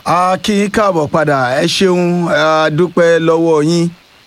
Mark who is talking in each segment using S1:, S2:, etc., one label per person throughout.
S1: a kí yín káàbọ̀ padà ẹ ṣeun a dúpẹ́ lọ́wọ́ yín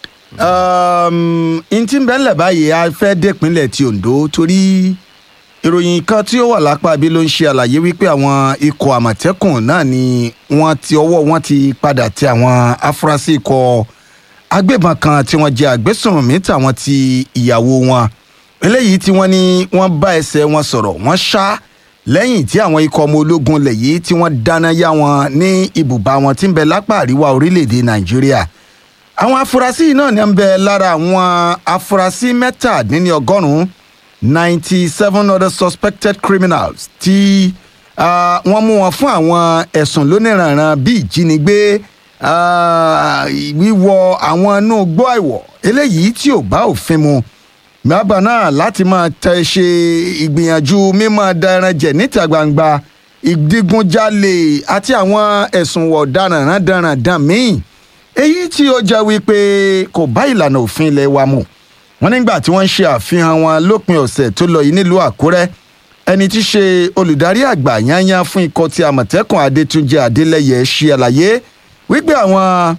S1: n tí ń bẹ́lẹ̀ báyìí a fẹ́ dépínlẹ̀ ti Ondo torí ìròyìn kan tí ó wà lápá bí ló ń ṣe àlàyé wípé àwọn ikọ̀ àmọ̀tẹ́kùn náà ni wọ́n ti ọwọ́ wọn ti padà tẹ àwọn afurasí ikọ̀ agbébọn kan tí wọ́n jẹ́ àgbésùnmí tàwọn ti ìyàwó wọn eléyìí tí wọ́n ní wọ́n bá ẹsẹ̀ wọn sọ̀rọ̀ wọ́n ṣá lẹ́yìn tí àwọn ikọ̀ ọmọ ológun lẹ̀ yìí tí wọ́n dáná yá wọn ní ibùba wọn tí ń bẹ lápá àríwá orílẹ̀-èdè Nàìjíríà àwọn afurasí yìí náà ní ń bẹ lára àwọn afurasí mẹ́tàdínlọ́gọ́rùn-ún ninety seven other suspected criminals tí uh, wọ́n mú wọn fún àwọn ẹ̀sùn lóníranran bíi ìjínigbé uh, wíwọ àwọn inú gbọ́ àìwọ̀ eléyìí tí ò bá òfin mu bàbá náà láti máa tẹ ṣe ìgbìyànjú mímọ́ daran jẹ níta gbangba ìdígunjalè àti àwọn ẹ̀sùn ọ̀daràn rádaràdàn míì èyí tí ó jẹ́ wípé kò bá ìlànà òfin ilé wa mu wọ́n nígbà tí wọ́n ń ṣe àfihàn wọn lópin ọ̀sẹ̀ tó lọ yìí nílùú Àkúrẹ́ ẹni tí í ṣe olùdarí àgbà yányán fún ikọ̀ ti Àmọ̀tẹ́kùn Adétúnjì Adélẹ́yẹ ṣe àlàyé wípé àwọn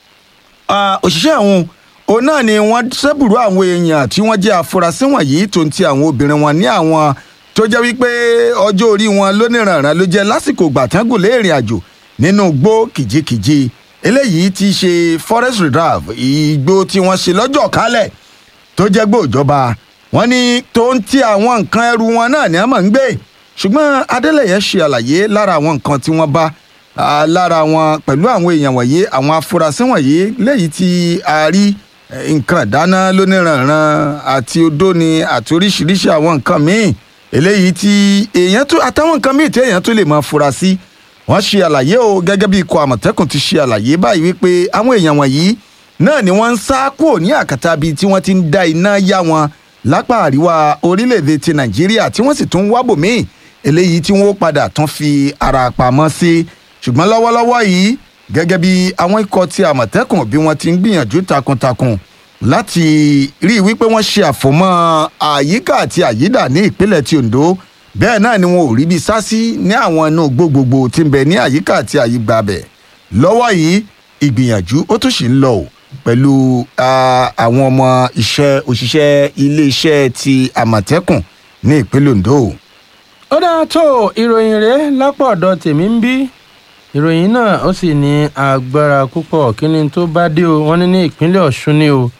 S1: òṣìṣẹ́ àwọn òun náà ni wọ́n ṣẹ́bùrú àwọn èèyàn tí wọ́n jẹ́ afurasí wọ̀nyí tó ń ti àwọn obìnrin wọn ní àwọn tó jẹ́ wípé ọjọ́ orí wọn lóníranran ló jẹ́ lásìkò gbàtángùn lé ìrìn àjò nínú igbó kìjikìji eléyìí ti ṣe forest reserve igbó tí wọ́n ṣe lọ́jọ́ kálẹ̀ tó jẹ́ gbòòjọba wọ́n ní tó ń ti àwọn nǹkan ẹrù wọn náà ní àmọ́ ń gbé ṣùgbọ́n Adélẹ́yẹ ṣe àlàyé lára àwọn nǹkan tí wọ́n bá lára wọn pẹ̀lú àwọn èèyàn wọ̀nyí àwọn afurasí wọ̀nyí léyìí tí a rí nǹkan ìdáná lóníranran àti odó ni àti oríṣiríṣi àwọn nǹkan míì eléyìí tí èèyàn tó àtàwọn nǹkan míì tí èèyàn tó lè máa fura sí wọ́n ṣe àlàyé o gẹ́gẹ́ bí ikọ̀ àmọ̀tẹ́kùn ti ṣe àlàyé báyìí wípé àwọn èèyàn wọ̀nyí náà ni wọ́n ń sá kúrò ní àkàtà bíi tí wọ́n ti ń da iná yá wọn lápá àríwá orílẹ̀-èdè ti nàìjíríà tí wọ́n sì tún wábò míì eléyìí tí wọ́n padà tún fi ara pamọ́ sí ṣùgbọ́n lọ́wọ́lọ́wọ́ yìí gẹ́gẹ́ bí àwọn ikọ̀ ti àmọ̀tẹ́kùn bí wọ́n ti ń gbìyànjú takuntakun láti rí i wípé wọ́n ṣe àfọ̀mọ́ àyíká àti àyídà ní ìpínlẹ̀ ti Ondo bẹ́ẹ̀ náà ni wọn ò rí bí sásí ní àwọn inú gbogbogbò tí ń bẹ ní àyíká àti àyígbà bẹ̀ lọ́wọ́ yìí ìgbìyànjú ó tún sì ń lọ o pẹ̀lú àwọn ọmọ iṣẹ́ òṣìṣẹ́ iléeṣẹ́ ti àmọ̀tẹ́kùn ní ìpínlẹ̀ Ondo.
S2: ó dáa tó ìròyìn rèé lápò ọ̀dọ̀ tèmi ń bí ìròyìn náà ó sì ní agbára púpọ̀ kí ni tó bá dé o wọ́n ní ní ìpínlẹ̀ Ọ̀ṣun ni o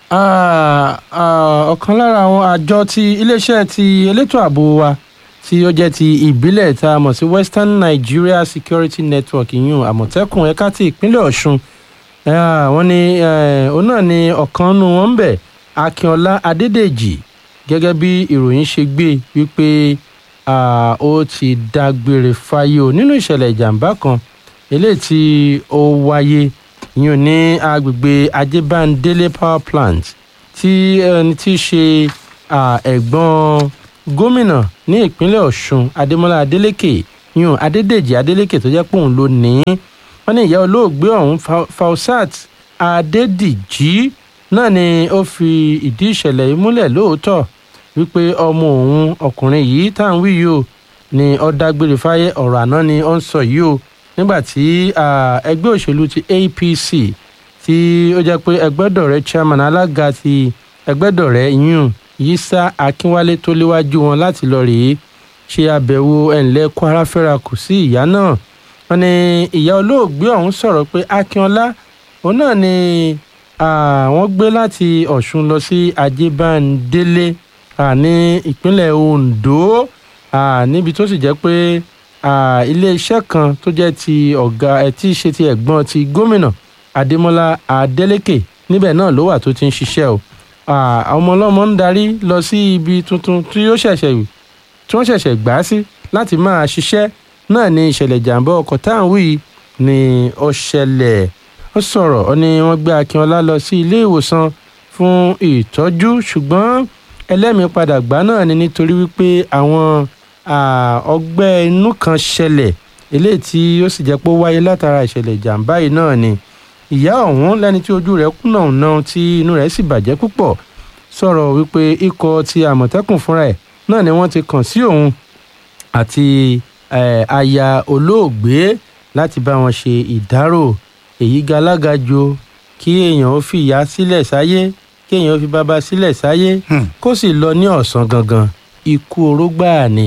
S2: ọ̀kan lára àwọn àjọ ti iléeṣẹ́ ti elétò ààbò wa tí ó jẹ́ ti ìbílẹ̀ tá a mọ̀ sí Western Nigeria Security Network ìyún àmọ̀tẹ́kùn ẹ̀ka ti ìpínlẹ̀ Ọ̀ṣun wọ́n ní òun náà ni ọ̀kan nù wọ́n ń bẹ̀ Akínọlá Adédèjì gẹ́gẹ́ bí ìròyìn ṣe gbé wípé ó ti dágbére fáyé o nínú ìṣẹ̀lẹ̀ ìjàmbá kan eléyìí tí ó wáyé yìí ní agbègbè Ajébándélé power plant tí ẹni tí í ṣe ẹ̀gbọ́n gómìnà ní ìpínlẹ̀ Ọ̀ṣun Adémọ́lá Adélékè yìí Adédèjì Adélékè tó jẹ́ pé òun ló ní í wọ́n ní ìyá olóògbé ọ̀hún Fausat Adédìjí náà ni ó fi ìdí ìṣẹ̀lẹ̀ yìí múlẹ̀ lóòótọ́ wípé ọmọ òun ọkùnrin yìí tá à ń wí yìí o ni ó dágbére fáyé ọ̀rọ̀ àná ni ó ń sọ yìí o nígbà tí ẹgbẹ́ òṣèlú ti APC tí ó jẹ́ pé ẹgbẹ́dọ̀rẹ́ chairman alága ti ẹgbẹ́dọ̀rẹ́ yún Yísà Akínwálé tó léwájú wọn láti lọ rèé ṣe àbẹ̀wò ẹ̀ǹlẹ́ Kwara fẹ́ra kù sí ìyá náà wọ́n ní ìyá olóògbé ọ̀hún sọ̀rọ̀ pé Akínọlá òun náà ni wọ́n gbé láti Ọ̀ṣun lọ sí Ajébándélé ní ìpínlẹ̀ Ondo níbi tó sì jẹ́ pé iléeṣẹ́ kan tó jẹ́ ti ọ̀gá ẹ̀ tí í ṣe ti ẹ̀gbọ́n ti gómìnà Adémọ́lá Adélékè níbẹ̀ náà ló wà tó ti ń ṣiṣẹ́ o ọmọ ọlọ́mọ ń darí lọ sí ibi tuntun tí ó ṣẹ̀ṣẹ̀ tí wọ́n ṣẹ̀ṣẹ̀ gbà á sí láti máa ṣiṣẹ́ náà ni ìṣẹ̀lẹ̀ ìjàmbá ọkọ̀ tá à ń wí ni ó ṣẹlẹ̀ ó sọ̀rọ̀ ó ní wọ́n gbé Akínọlá lọ sí ilé ìwòsàn fún ìtọ́jú ṣùgbọ́n ẹlẹ́mìí padà gbà náà ni nítorí wípé àwọn ọgbẹ́ inú kan ṣẹlẹ̀ eléyìí tí ó sì jẹ́ pé ó wáyé látara ìṣẹ̀lẹ̀ ìjàmbá yìí náà ni ìyá ọ̀hún lẹ́ni tí ojú rẹ̀ kùnà náà tí inú rẹ̀ sì bàjẹ́ púpọ̀ sọ̀rọ̀ wípé ikọ̀ ti àmọ̀tẹ́kùn fúnra ẹ̀ náà ni wọ́n ti kàn sí òun àti aya olóògbé láti bá wọn ṣe ìdárò èyí galágajò kí èèyàn ó fi ìyá sílẹ̀ sáyé kí èèyàn ó fi bàbá sílẹ̀ sáyé
S1: Hmm.
S2: kó sì lọ ní ọ̀sán gangan ikú oró gbáà ni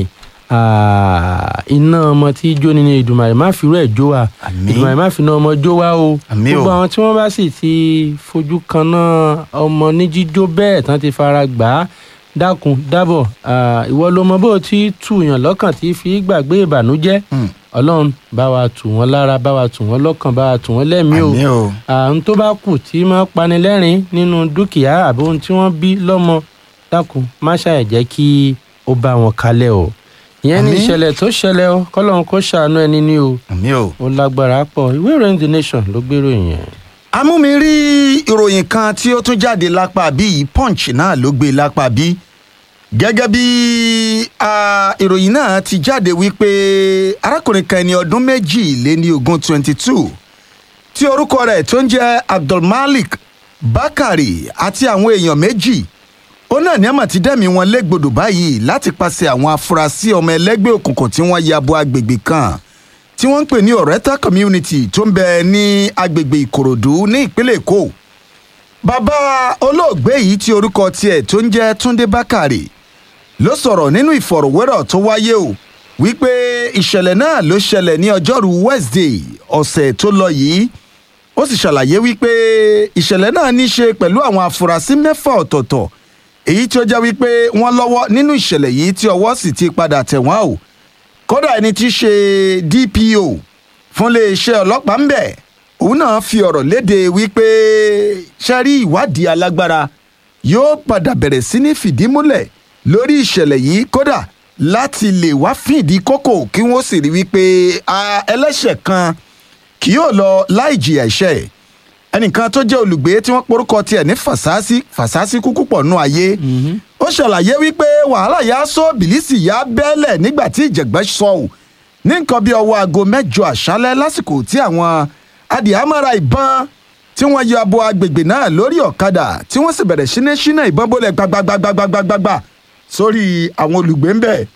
S2: Ah, iná ọmọ tí jó ni ni ìdùmàrè má fi rú ẹ̀ jó wa
S1: Àmín.
S2: ìdùmàrè má fi iná ọmọ jó wa o
S1: Àmín o.
S2: gbogbo àwọn tí wọ́n bá sì ti fojú kan náà ọmọ ní jíjó bẹ́ẹ̀ tán ti fara gbà á dákun dábọ̀ ah, ìwọ ló mọ bó o ti tùyàn lọ́kàn tí fi gbàgbé ìbànújẹ́
S1: Hmm.
S2: ọlọ́run bá wa tù wọ́n lára bá wa tù wọ́n lọ́kàn bá wa tù wọ́n lẹ́mìí o
S1: àmì o
S2: àwọn tó bá kù tí máa pani lẹ́rìn nínú dúkìá àbí ohun tí wọ́n bí lọ́mọ dákun má ṣàì jẹ́ kí ó bá wọn kalẹ̀ o ìyẹn ní
S1: Àmín.
S2: ìṣẹ̀lẹ̀ tó ṣẹlẹ̀ o kọ́lọ́run kó ṣàánú ẹni ní o
S1: àmì o.
S2: ó lágbára pọ̀ ìwé ìròyìn the nation ló gbèrò yẹn.
S1: amúmirí ìròyìn kan tí ó tún jáde lápá bí yìí punch náà ló gbé lápá bí gẹ́gẹ́ bí ah, ìròyìn náà ti jáde wípé arákùnrin kan ẹni ọdún méjì lé ní ogún twenty two tí orúkọ rẹ̀ tó ń jẹ́ abdulmalik bakari àti àwọn èèyàn méjì ó náà ní àmọ̀ tí dẹ́mi wọn légbodò báyìí láti pàṣẹ àwọn afurasí ọmọ ẹlẹ́gbẹ́ òkùnkùn tí wọ́n ya bo agbègbè kan tí wọ́n ń pè ní ọ̀rẹ́ta community tó ń bẹ ní agbègbè ìkòròdú ní ìpínlẹ̀ èkó bàbá olóògbé yìí tí orúkọ tiẹ̀ tó ń jẹ́ túndé bákàrè ló sọ̀rọ̀ nínú ìfọ̀rọ̀wérọ̀ tó wáyé o wípé ìṣẹ̀lẹ̀ náà ló ṣẹlẹ̀ ní ọjọ́rú wednesday ọ̀sẹ̀ tó lọ yìí ó sì ṣàlàyé wípé ìṣẹ̀lẹ̀ náà ní í ṣe pẹ̀lú àwọn afurasí mẹ́fà ọ̀tọ̀ọ̀tọ̀ èyí tí ó jẹ́ wípé wọ́n lọ́wọ́ nínú ìṣẹ̀lẹ̀ yìí tí ọwọ́ sì ti padà tẹ̀ wọ́n o kódà ẹni tí í ṣe dpo fún iléeṣẹ́ ọlọ́pàá ń bẹ̀ òun náà fi ọ̀rọ̀ léde wípé ṣẹ́rí ìwádìí alágbára yóò padà bẹ̀rẹ̀ sí ní fìdí múlẹ̀ lórí ìṣẹ̀lẹ̀ yìí kódà láti lè wá fìdí kókò kí wọ́n sì rí wípé a, ẹlẹ́ṣẹ̀ kan kì yóò lọ láì jìyà ẹ̀ṣẹ̀ ẹ̀ ẹnìkan tó jẹ́ olùgbé tí wọ́n porúkọ tiẹ̀ ní fàṣásí fàṣásí kúkú pọ̀ nù ayé ó ṣàlàyé wípé wàhálà yà sọ bìlísì yà bẹ́ẹ̀lẹ̀ nígbà tí ìjẹ̀gbẹ́ sọ ò ní nǹkan bí ọwọ́ aago mẹ́jọ àṣálẹ́ lásìkò tí àwọn adìhámọ́ra ìbọn tí wọ́n yọ abo agbègbè náà lórí ọ̀kadà tí wọ́n sì bẹ̀rẹ̀ sí ní ṣínà ìbọn bólẹ̀ gbagbagbagbagbagba sórí àwọn olùgbé ń bẹ̀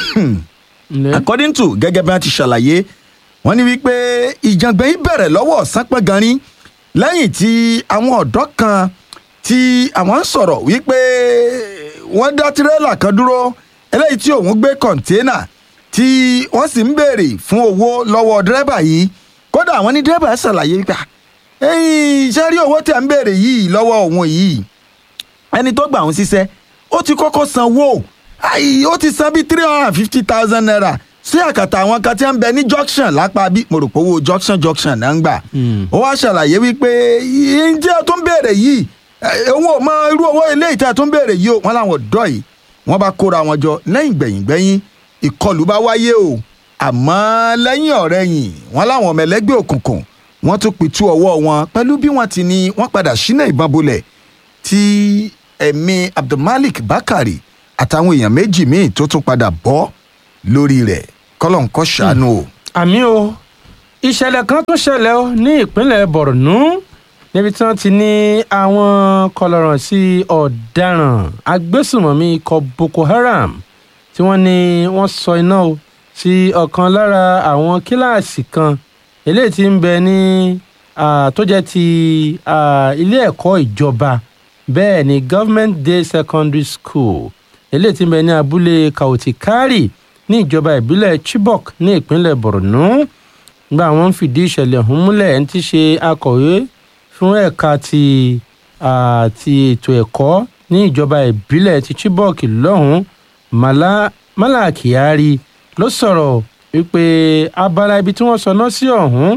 S1: according to gẹ́gẹ́ bí wọ́n ti ṣàlàyé wọ́n ní wípé ìjàngbọ̀n yìí bẹ̀rẹ̀ lọ́wọ́ ọ̀sán pẹ́ gan-an lẹ́yìn tí àwọn ọ̀dọ́ kan tí àwọn ń sọ̀rọ̀ wípé wọ́n dá tirẹ́là kan dúró eléyìí tí òun gbé kọ̀ǹténà tí wọ́n sì ń béèrè fún owó lọ́wọ́ dírẹ́bà yìí kódà àwọn ní dírẹ́bà ṣàlàyé wípé ẹ̀yìn iṣẹ́ rí owó tí à ń béèrè yìí lọ́wọ́ òun yìí ẹni tó gbà òun ṣiṣẹ́ ó ti kọ́kọ́ sanwó ayi ó ti san bíi three hundred and fifty thousand naira sí àkàtà àwọn kan tí wọ́n ń bẹ ní junction lápá bí mo rò pé owó junction junction náà ń gbà ó wá ṣàlàyé wípé ǹjẹ́ tó ń béèrè yìí òun ò mọ irú owó ilé ìta tó ń béèrè yìí o wọ́n láwọn ọ̀dọ́ yìí wọ́n bá kóra wọn jọ lẹ́yìn gbẹ̀yìn gbẹ̀yìn ìkọlù bá wáyé o àmọ́ lẹ́yìn ọ̀rẹ́yìn wọ́n láwọn ọmọ ẹlẹ́gbẹ́ òkùnkùn wọ́n tún pitú ọwọ́ wọn pẹ̀lú bí wọ́n ti ní wọ́n padà ṣínà ìbọn bolẹ̀ tí ẹ̀mí abdulmalik bakari àtàwọn èèyàn méjì míì tó tún padà bọ́ lórí rẹ̀ kọ́lọ́n kọ́ ṣàánú o.
S2: àmì o ìṣẹ̀lẹ̀ kan tó ṣẹlẹ̀ o ní ìpínlẹ̀ borno níbi tí wọ́n ti ní àwọn kọlọ̀ràn sí ọ̀daràn agbésùmọ̀mí ikọ̀ boko haram tí wọ́n ní wọ́n sọ iná o sí ọ̀kan lára àwọn kíláàsì kan eléyìí tí ń bẹ ní ah, tó jẹ́ ti ah, ilé ẹ̀kọ́ ìjọba bẹ́ẹ̀ ni government day secondary school eléyìí tí ń bẹ ní abúlé kautikari ní ìjọba ìbílẹ̀ chibok ní ìpínlẹ̀ borno gba àwọn ń fìdí ìṣẹ̀lẹ̀ ọ̀hún múlẹ̀ ẹni tí í ṣe akọ̀wé fún ẹ̀ka ti ah, ti ètò ẹ̀kọ́ ní ìjọba ìbílẹ̀ ti chibok lọ́hùn-ún mala mala kyari ló sọ̀rọ̀ wípé abala ibi tí wọ́n sọ náà sí ọ̀hún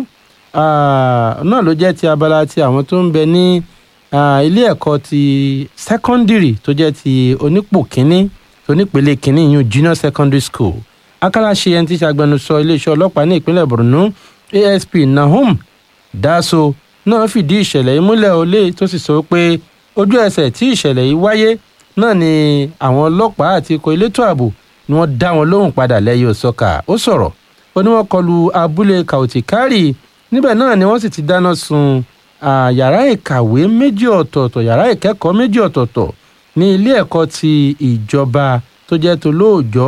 S2: ah, náà ló jẹ́ ti abala ti àwọn tó ń bẹ ní ah, ilé ẹ̀kọ́ ti secondary tó jẹ́ ti onípò kínní onípele kínní yún junior secondary school akálàṣe ẹni tí í ṣe agbẹnusọ iléeṣẹ́ ọlọ́pàá ní ìpínlẹ̀ borno asp nahum daso náà fìdí ìṣẹ̀lẹ̀ yìí múlẹ̀ olè tó sì sọ pé ojú ẹsẹ̀ tí ìṣẹ̀lẹ̀ yìí wáyé náà ni àwọn ọlọ́pàá àti ikọ̀ elétò ààbò ni wọ́n dá wọn lóhùn padà lẹ́yìn òsọ̀kà ó sọ̀rọ̀ ó ní wọ́n kọlu abúlé kautikari níbẹ̀ náà ni wọ́n sì ti dáná sun ah, yàrá ìkàwé méjì ọ̀tọ̀ọ̀tọ̀ yàrá ìkẹ́kọ̀ọ́ méjì ọ̀tọ̀ọ̀tọ̀ ní ilé ẹ̀kọ́ ti ìjọba tó jẹ́ tó lóòjọ́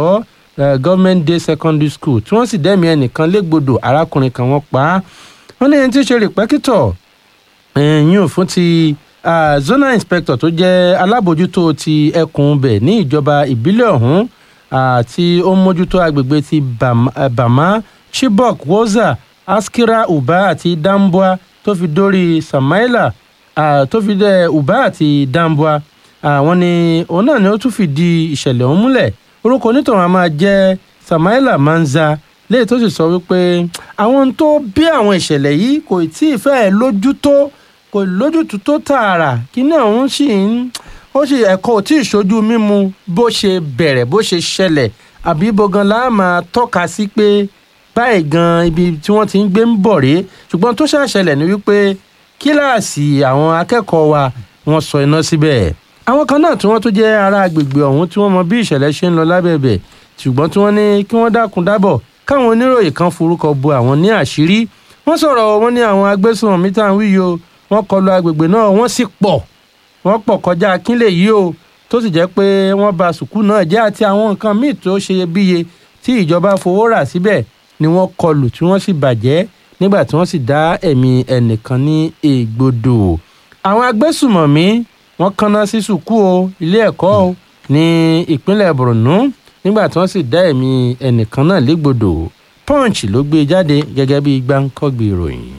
S2: uh, government day secondary school tí wọ́n sì dẹ́mi ẹnìkan légbodò arákùnrin kan wọ́n pa á wọ́n ní ẹni tí í ṣe rìpẹ́kítọ̀ ẹ̀yìn fún ti uh, zonal inspector tó jẹ́ alábòjútó ti ẹkùn bẹ̀ ní ìjọba ìbílẹ̀ ọ̀hún tí ó ń mójútó agbègbè ti bama, uh, bama chibok woza askira uba àti dambua tó fi dórí samaila uh, tó fi dé uba àti dambua àwọn ni òun náà ni ó tún fìdí ìṣẹ̀lẹ̀ ọ̀hún múlẹ̀ orúkọ onítọ̀hún a máa jẹ́ samaila manza léyìí tó sì sọ wípé àwọn tó bí àwọn ìṣẹ̀lẹ̀ yìí kò tí ì fẹ́ lójú tó kò lójútùú tó tààrà kíní ọ̀hún sì ń ó sì ẹ̀kọ́ ò tí ì ṣojú mímu bó ṣe bẹ̀rẹ̀ bó ṣe ṣẹlẹ̀ àbí bogan la máa tọ́ka sí pé báyìí gan ibi tí wọ́n ti ń gbé ń bọ̀ rèé ṣùgbọ́n tó ṣàṣẹlẹ̀ ni wípé kíláàsì àwọn akẹ́kọ̀ọ́ wa wọ́n sọ iná síbẹ̀ àwọn kan náà tí wọ́n tún jẹ́ ará agbègbè ọ̀hún tí wọ́n mọ bí ìṣẹ̀lẹ̀ ṣe ń lọ lábẹ́bẹ̀ ṣùgbọ́n tí wọ́n ní kí wọ́n dákun dábọ̀ káwọn oníròyìn kan forúkọ bo àwọn ní àṣírí wọ́n sọ̀rọ̀ wọ́n ní àwọn agbésùnmọ̀mí tá à ń wíyo wọ́n kọlu agbègbè náà wọ́n sì pọ̀ wọ́n pọ̀ kọjá akínlẹ̀ yìí o tó sì jẹ́ pé wọ́n ba sùkúù náà jẹ́ àti àwọn nǹkan míì tó ṣeyebíye tí ìjọba fowó rà síbẹ̀ ni wọ́n kọlù tí wọ́n sì bàjẹ́ nígbà tí wọ́n sì dá ẹ̀mí ẹnìkan ní ègbodò àwọn agbésùnmọ̀mí wọ́n kanná sí sùkúù o ilé ẹ̀kọ́ o ní ìpínlẹ̀ borno nígbà tí wọ́n sì dá ẹ̀mí ẹnìkan náà légbodò punch ló gbé jáde gẹ́gẹ́ bí gbáǹkọ́gbì ìròyìn.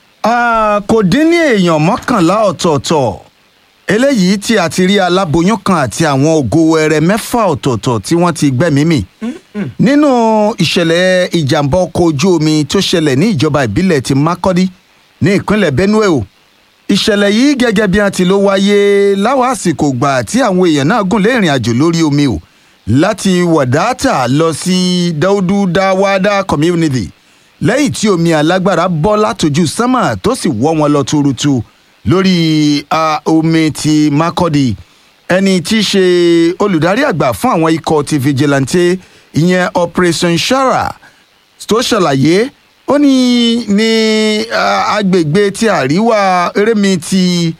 S1: kò dín ní èèyàn mọ́kànlá ọ̀tọ̀ọ̀tọ̀ eléyìí tí a ti rí aláboyún kan àti àwọn ògo wẹrẹ mẹ́fà ọ̀tọ̀ọ̀tọ̀ tí wọ́n ti gbẹ́mí mì nínú ìṣẹ̀lẹ̀ ìjàmbá ọkọ̀ ojú omi tó ṣẹlẹ̀ ní ìjọba ìbílẹ̀ ti Makurdi ní ìpínlẹ̀ Benue o ìṣẹ̀lẹ̀ yìí gẹ́gẹ́ bí wọ́n ti ló wáyé láwọn àsìkò gbà tí àwọn èèyàn náà gùn lé ìrìn àjò lórí omi o láti wàdáàtà lọ sí Daudu Dawada community lẹ́yìn tí omi alágbára bọ́ látòjú sánmà tó sì wọ́ wọn lọ tuurutu lórí omi ti Makurdi ẹni tí í ṣe olùdarí àgbà fún àwọn ikọ̀ ti vigilante ìyẹn Operation Shara tó ṣàlàyé ó ní ní agbègbè ti àríwá erémi ti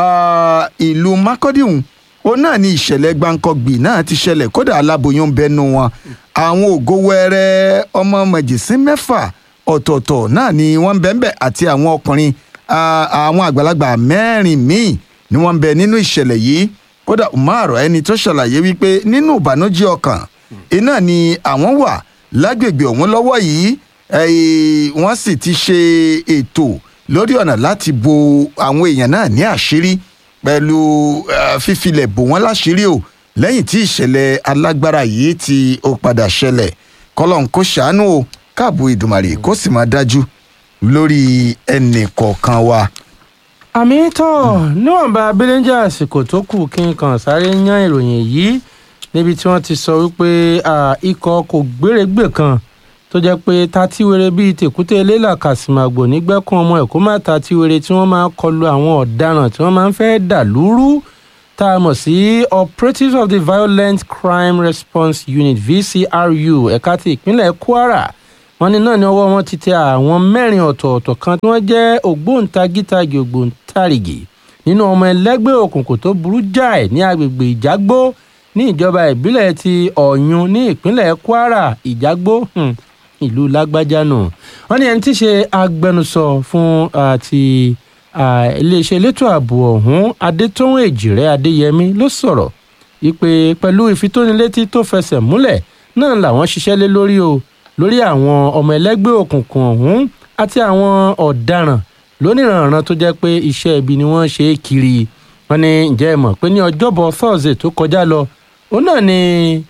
S1: ìlú Makurdi òun náà ní ìṣẹ̀lẹ̀ gbáǹkọ́gbì náà ti ṣẹlẹ̀ kódà aláboyún bẹnu wọn àwọn ògo wẹrẹ ọmọ mẹjìsín mẹ́fà ọ̀tọ̀ọ̀tọ̀ náà ni wọ́n ń bẹ ń bẹ àti àwọn ọkùnrin àwọn àgbàlagbà mẹ́rin míì ni wọ́n ń bẹ nínú ìṣẹ̀lẹ̀ yìí kódà umar ẹni tó ṣàlàyé wípé nínú ìbànújẹ́ ọkàn iná ni àwọn wà lágbègbè ọ̀hún lọ́wọ́ yìí wọ́n sì ti ṣe ètò lórí ọ̀nà láti bo àwọn èèyàn náà ní àṣírí pẹ̀lú fífilẹ̀ bò wọ́n láṣírí o lẹ́yìn tí ìṣẹ̀lẹ̀ alágbára yìí tí ó padà ṣẹlẹ̀ kọ́lọ́n kó ṣàánú o káàbù ìdùmàrè kó sì máa dájú lórí ẹnì kọ̀ọ̀kan wa.
S2: àmì tán níwọ̀nba abẹ́lẹ́jà àsìkò tó kù kí n kàn sáré yan ìròyìn yìí níbi tí wọ́n ti sọ wípé ikọ̀ kò gbérégbè kan tó jẹ́ pé tatíwere bíi tèkúté eléla kàsìmàgbò nígbẹ́kùn ọmọ ẹ̀kọ́ má tatíwere tí wọ́n máa ń kọlu àwọn ọ̀daràn tí wọ́n máa ń fẹ́ dà lúrú tá a mọ̀ sí operatives of the violent crime response unit vcru ẹ̀ka ti ìpínlẹ̀ kwara wọ́n ní náà ni ọwọ́ wọn ti tẹ àwọn mẹ́rin ọ̀tọ̀ọ̀tọ̀ kan tí wọ́n jẹ́ ògbóǹtagítagì ògbóǹtarìgì nínú ọmọ ẹlẹ́gbẹ́ òkùnkùn tó burú jáì ní agbègbè ìjágbó ní ìjọba ìbílẹ̀ ti ọ̀yún ní ìpínlẹ̀ kwara ìjágbó ìlú lágbájá nù wọ́n ní ẹni tí í ṣe agbẹnusọ fún àti iléeṣẹ́ elétò ààbò ọ̀hún adétọ́hún èjìrẹ́ adéyẹmí ló sọ̀rọ̀ wípé pẹ̀lú ìfitónilétí tó fẹsẹ̀ múlẹ̀ náà làwọn ṣiṣẹ́ lé lórí o lórí àwọn ọmọ ẹlẹ́gbẹ́ òkùnkùn ọ̀hún àti àwọn ọ̀daràn lóníranran tó jẹ́ pé iṣẹ́ ibi ni wọ́n ṣe é kiri wọ́n ní ǹjẹ́ ẹ mọ̀ pé ní ọjọ́bọ̀ thursday tó kọjá lọ òun náà ni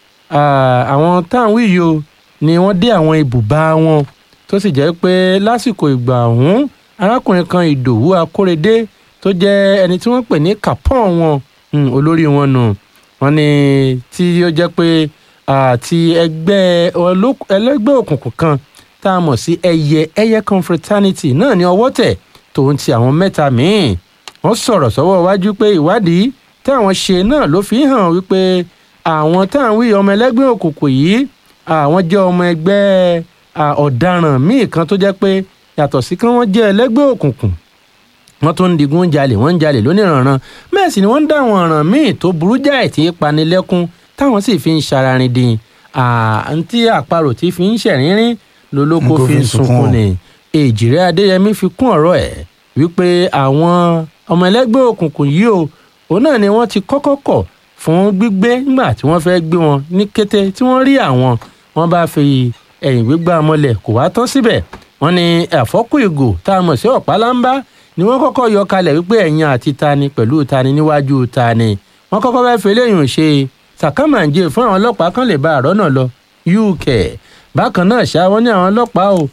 S2: àwọn táwọn yìí o ni wọ́n dé àwọn ibùba wọn tó sì jẹ́ pé lásìkò ìgbà ọ̀hún arákùnrin kan ìdòwú akórèdé tó jẹ́ ẹni tí wọ́n pè ní capon wọn olórí wọn nù wọ́n ní tí ó jẹ́ pé àti ẹgbẹ́ ẹlẹ́gbẹ́ òkùnkùn kan tá a mọ̀ sí ẹyẹ ẹyẹ confraternity náà ní ọwọ́ tẹ̀ tòun ti àwọn mẹ́ta míì wọ́n sọ̀rọ̀ sọ́wọ́ iwájú pé ìwádìí táwọn ṣe náà ló fi hàn wípé àwọn táwọn wí ọmọ ẹlẹ́gbẹ́ òkùnkùn yìí àwọn jẹ́ ọmọ ẹgbẹ́ ọ̀daràn míì kan tó jẹ́ pé yàtọ̀ sí kí wọ́n jẹ́ ẹlẹ́gbẹ́ òkùnkùn wọ́n tún ń digun jalè wọ́n ń jalè lóníranran bẹ́ẹ̀ sì ni wọ́n ń dá àwọn ọ̀ràn míì tó burú jáì tí í panilẹ́kún táwọn sì fi ń ṣararin dín àǹtí àparò tí fi ń ṣẹ̀rínrín lolóko
S1: Lolóko
S2: fi ń sunkún ni èjìrẹ́ adéyẹmí fi kún ọ̀rọ̀ ẹ̀ wípé àwọn ọmọ ẹlẹ́gbẹ́ òkùnkùn yìí o òun náà ni wọ́n ti kọ́kọ́ kọ̀ fún gbígbé nígbà tí wọ́n fẹ́ gbé wọn ní kété tí wọ́n rí àwọn wọ́n bá fi ẹ̀yìn gbígbá mọ́lẹ̀ kò wá tán síbẹ̀ wọ́n ní àfọ́kù ìgò tá a mọ̀ sí ọ̀pálámbá ni wọ́n kọ́kọ́ yọ kalẹ̀ wípé ẹ̀yìn àti tani pẹ̀lú tani níwájú tani wọ́n kọ́kọ́ fẹ́ fi eléyìí ṣe sàkámàǹjẹ fún àwọn ọlọ́pàá kan lè bá àrọ́ náà lọ uk bákan náà ṣá wọn ní àwọn ọlọ́pàá o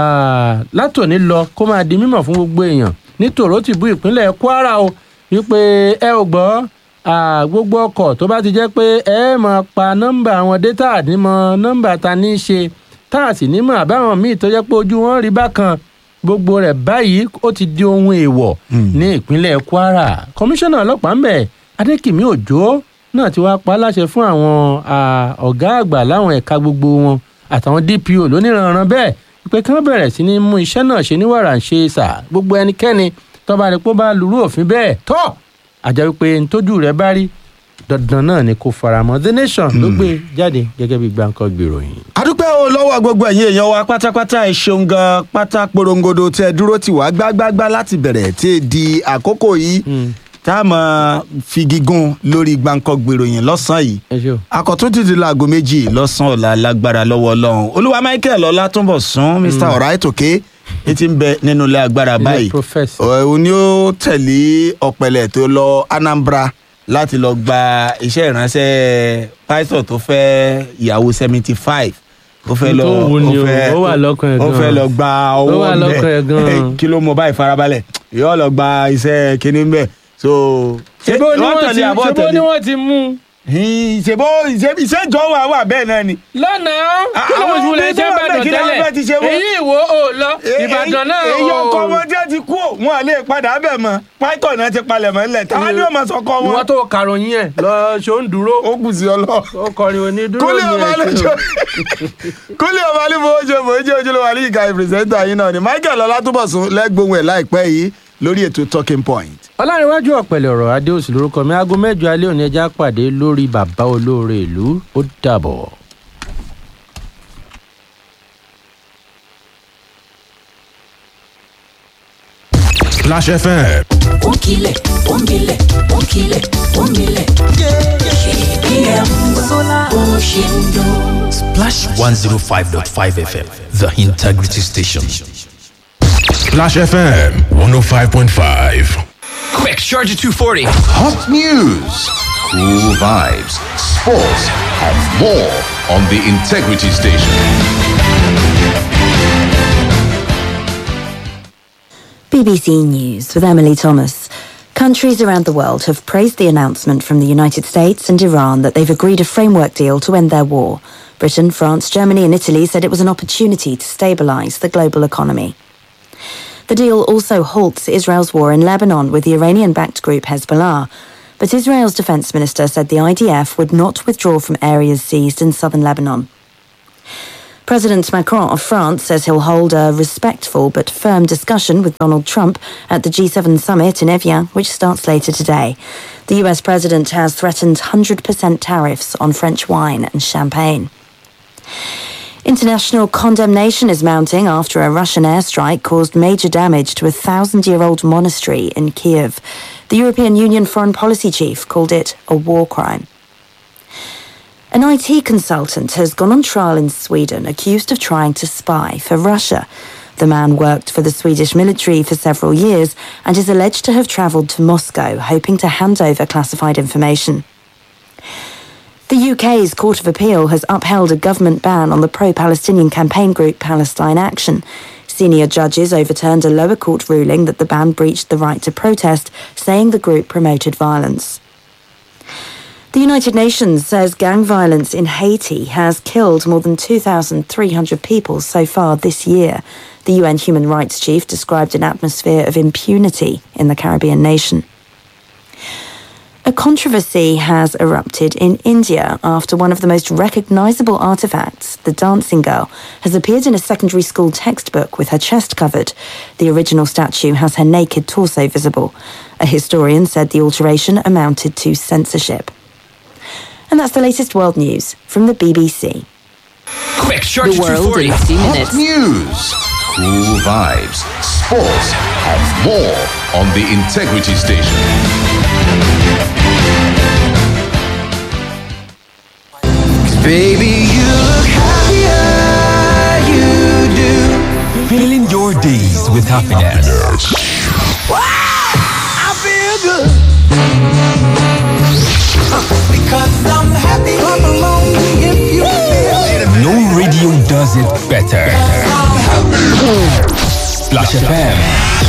S2: ah, látòní lọ kó máa di mímọ̀ fún gbogbo èèyàn ní tòrótìbú ìpínlẹ̀ kwara o wípé ẹ ò gbọ́ ah, gbogbo ọkọ̀ tó bá ti jẹ́ pé ẹ máa pa nọ́mbà àwọn dátà àdìmọ̀ nọ́mbà ta ní í ṣe tá a sì ní mọ̀ àbáwọn míì tó jẹ́ pé ojú wọn rí bákan gbogbo rẹ̀ báyìí ó ti di ohun èèwọ̀ ní ìpínlẹ̀ kwara kọmíṣánná ọlọ́pàá ń bẹ̀ adékìmí òjò náà ti wá pa á láṣẹ fún àwọn ah, ọ̀gá àgbà láwọn ẹ̀ka gbogbo wọn àtàwọn dpo lóníranran bẹ́ẹ̀ pé kí wọ́n bẹ̀rẹ̀ sí ní mú iṣẹ́ náà ṣe ní wàrà ń ṣe sà gbogbo ẹnikẹ́ni tọ́ba rẹ̀ pé ó bá lurú òfin bẹ́ẹ̀ tọ́ àjẹ́ wípé ntójú rẹ̀ bá rí dandan náà ni kò faramọ́ the nation ló gbé jáde gẹ́gẹ́ bí gbàǹkan gbèròyìn.
S1: adúpẹ́ o lọ́wọ́ gbogbo ẹ̀yin èèyàn wa pátápátá ẹ ṣeun gan pátá porongodo tẹ dúró tì wá gbágbágbá láti bẹ̀rẹ̀ tí ì di àkókò yìí tá a máa fi gígùn lórí gbàǹkan gbèròyìn lọ́sàn-án yìí
S2: ẹ ṣe o.
S1: akọ̀tún ti di láago méjì lọ́sàn-án ọ̀la lágbára lọ́wọ́ ọlọ́run olúwa michael ọlátúnbọ̀sún mr ọ̀ráìtòkè ní ti ń bẹ nínú ilé agbára
S2: Ilé
S1: báyìí
S2: professor.
S1: òun ni ó tẹ̀lé ọ̀pẹ̀lẹ̀ tó lọ anambra láti lọ gba iṣẹ́ ìránṣẹ́ pásítọ̀ tó fẹ́ ìyàwó seventy five ó fẹ́ lọ
S2: Tó wù ni o,
S1: fẹ́-
S2: ó wà lọ́kàn ẹ̀
S1: ó fẹ́
S2: gan-an.
S1: lọ gba
S2: Ó
S1: owó
S2: wà lọ́kàn ẹ̀ gan-an.
S1: kí ló mọ báyìí farabalẹ̀ yóò lọ gba iṣẹ́ kínní mbẹ́ so
S2: ṣebó ni
S1: wọ́n
S2: wọ́n
S1: tẹ̀lé
S2: ti
S1: àbọ̀
S2: ṣebó
S1: tẹ̀lé?
S2: ni wọ́n ti mú un.
S1: Hìn, ṣèbó ìṣe- ìṣèjọ́ wà wà bẹ́ẹ̀ náà ni.
S2: lánàá kí ló
S1: àwọn
S2: ń wulẹ̀
S1: ọmọ tó
S2: jẹ́
S1: wà bẹ́ẹ̀
S2: ìbàdàn
S1: kí làwọn fẹ́ ti ṣe
S2: tẹ́lẹ̀
S1: wọ́n?
S2: èyí ìwò ò lọ ìbàdàn náà ò
S1: èyí ọkọ wọn jẹ́ ti kú ò, wọn lè padà bẹ̀ mọ́ pátọ̀ náà ti palẹ̀ mọ́ nílẹ̀ táwọn ni ó máa sọkọ
S2: ìwọ
S1: wọn.
S2: tó kàròyìn ẹ̀ lọ ṣó ń dúró
S1: ó kù sí ọlọ.
S2: ó kọrin onídúró
S1: kúlẹ̀
S2: ní
S1: ọba
S2: ẹ̀
S1: lójó kúlẹ̀ ọba ní fowó ṣe fòó jẹ́ ojúlówó àlẹ́ ìka ìpìrìsẹ́ńtà yín náà ni michael ọlátúbọ̀sún lẹ́gbọ̀n ẹ̀ láìpẹ́ yìí lórí ètò talking point.
S2: ọlárẹ̀wájú ọ̀pẹ̀lẹ̀ ọ̀rọ̀ adéòsì lórúkọ mi aago mẹ́jọ alẹ́ òní ẹja pàdé lórí bàbá olóore ìlú ó dàbọ̀.
S3: Splash FM.
S4: Onkile, onkile, onkile, onkile. KBM Oshindo.
S5: Splash 105.5 FM, the integrity station.
S3: Splash FM 105.5.
S5: Quick, charge at 240.
S6: Hot news, cool vibes, sports, and more on the Integrity Station.
S7: BBC News with Emily Thomas. Countries around the world have praised the announcement from the United States and Iran that they've agreed a framework deal to end their war. Britain, France, Germany, and Italy said it was an opportunity to stabilise the global economy. The deal also halts Israel's war in Lebanon with the Iranian backed group Hezbollah. But Israel's defence minister said the IDF would not withdraw from areas seized in southern Lebanon. President Macron of France says he'll hold a respectful but firm discussion with Donald Trump at the G7 summit in Evian, which starts later today. The US president has threatened 100% tariffs on French wine and champagne. International condemnation is mounting after a Russian airstrike caused major damage to a thousand year old monastery in Kiev. The European Union foreign policy chief called it a war crime. An IT consultant has gone on trial in Sweden accused of trying to spy for Russia. The man worked for the Swedish military for several years and is alleged to have travelled to Moscow hoping to hand over classified information. The UK's Court of Appeal has upheld a government ban on the pro Palestinian campaign group Palestine Action. Senior judges overturned a lower court ruling that the ban breached the right to protest, saying the group promoted violence. The United Nations says gang violence in Haiti has killed more than 2,300 people so far this year. The UN human rights chief described an atmosphere of impunity in the Caribbean nation. A controversy has erupted in India after one of the most recognizable artifacts, the dancing girl, has appeared in a secondary school textbook with her chest covered. The original statue has her naked torso visible. A historian said the alteration amounted to censorship. And that's the latest world news from the BBC.
S5: Quick, Charger
S8: The world
S5: 240.
S8: in 60
S6: Hot
S8: minutes.
S6: news, cool vibes, sports, and more on the Integrity Station.
S5: Baby, you look happier, you do. Filling your days with happiness. I feel good. Because I'm happy. Clap along if you feel No radio does it better. Splash FM